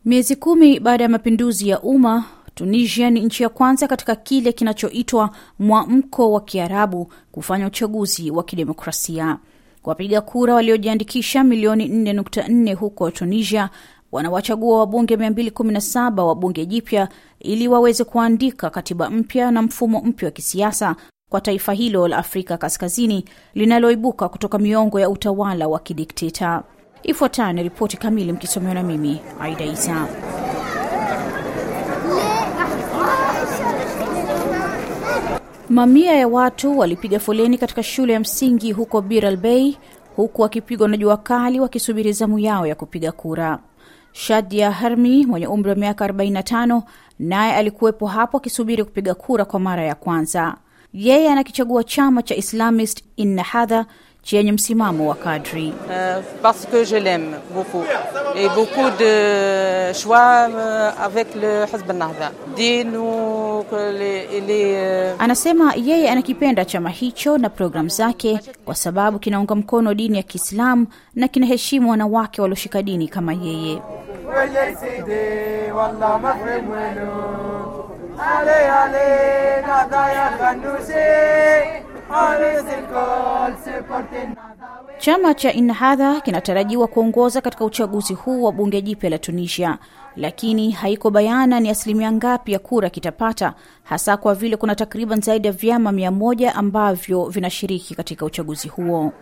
Miezi kumi baada ya mapinduzi ya umma, Tunisia ni nchi ya kwanza katika kile kinachoitwa mwamko wa Kiarabu kufanya uchaguzi wa kidemokrasia. Wapiga kura waliojiandikisha milioni 4.4 huko Tunisia wanawachagua wabunge 217 wa bunge jipya ili waweze kuandika katiba mpya na mfumo mpya wa kisiasa kwa taifa hilo la Afrika Kaskazini linaloibuka kutoka miongo ya utawala wa kidikteta. Ifuatayo ni ripoti kamili mkisomewa na mimi Aida Isa. Mamia ya watu walipiga foleni katika shule ya msingi huko Bir al Bei, huku wakipigwa na jua kali wakisubiri zamu yao ya kupiga kura. Shadia Harmi mwenye umri wa miaka 45 naye alikuwepo hapo akisubiri kupiga kura kwa mara ya kwanza. Yeye anakichagua chama cha Islamist Ennahda chenye msimamo wa kadri. Euh, parce que je l'aime beaucoup et beaucoup de choix euh, avec le Hizb al-Nahda. Dis-nous que les, les euh, Anasema yeye anakipenda chama hicho na programu zake kwa sababu kinaunga mkono dini ya Kiislamu na kinaheshimu wanawake walioshika dini kama yeye. ويا سيدي والله ما فهم وينو علي علي نادى يا خنوسي علي الكل سيبورتين Chama cha Ennahda kinatarajiwa kuongoza katika uchaguzi huu wa bunge jipya la Tunisia, lakini haiko bayana ni asilimia ngapi ya kura kitapata, hasa kwa vile kuna takriban zaidi ya vyama mia moja ambavyo vinashiriki katika uchaguzi huo.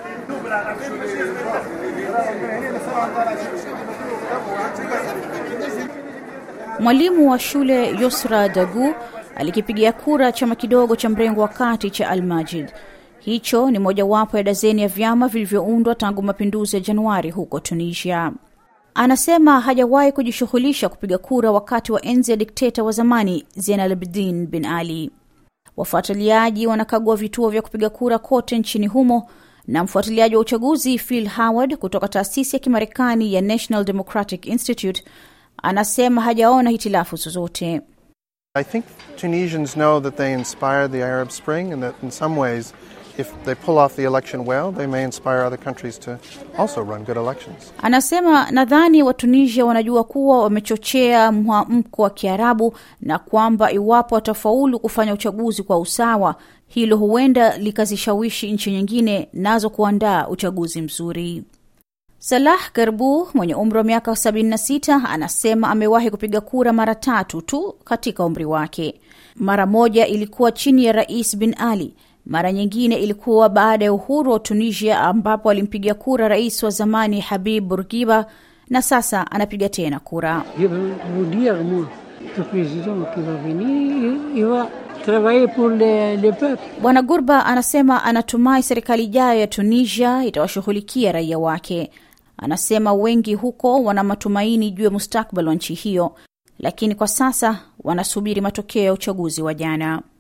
Mwalimu wa shule Yusra Dagu alikipigia kura chama kidogo cha mrengo wa kati cha Al-Majid. Hicho ni mojawapo ya dazeni ya vyama vilivyoundwa tangu mapinduzi ya Januari huko Tunisia. Anasema hajawahi kujishughulisha kupiga kura wakati wa enzi ya dikteta wa zamani Zein Abidin bin Ali. Wafuatiliaji wanakagua vituo vya kupiga kura kote nchini humo, na mfuatiliaji wa uchaguzi Phil Howard kutoka taasisi ya Kimarekani ya National Democratic Institute anasema hajaona hitilafu zozote. I think Tunisians know that they inspired the Arab Spring and that in some ways, if they pull off the election well, they may inspire other countries to also run good elections. Anasema nadhani Watunisia wanajua kuwa wamechochea mwamko wa Kiarabu na kwamba iwapo watafaulu kufanya uchaguzi kwa usawa, hilo huenda likazishawishi nchi nyingine nazo kuandaa uchaguzi mzuri. Salah Garbu mwenye umri wa miaka 76 anasema amewahi kupiga kura mara tatu tu katika umri wake. Mara moja ilikuwa chini ya Rais Bin Ali, mara nyingine ilikuwa baada ya uhuru wa Tunisia ambapo alimpiga kura rais wa zamani Habib Bourguiba na sasa anapiga tena kura. Je veux vous dire, moi, le président qui va venir, il va travailler pour le, le peuple. Bwana Gurba anasema anatumai serikali ijayo ya Tunisia itawashughulikia raia wake. Anasema wengi huko wana matumaini juu ya mustakbali wa nchi hiyo, lakini kwa sasa wanasubiri matokeo ya uchaguzi wa jana.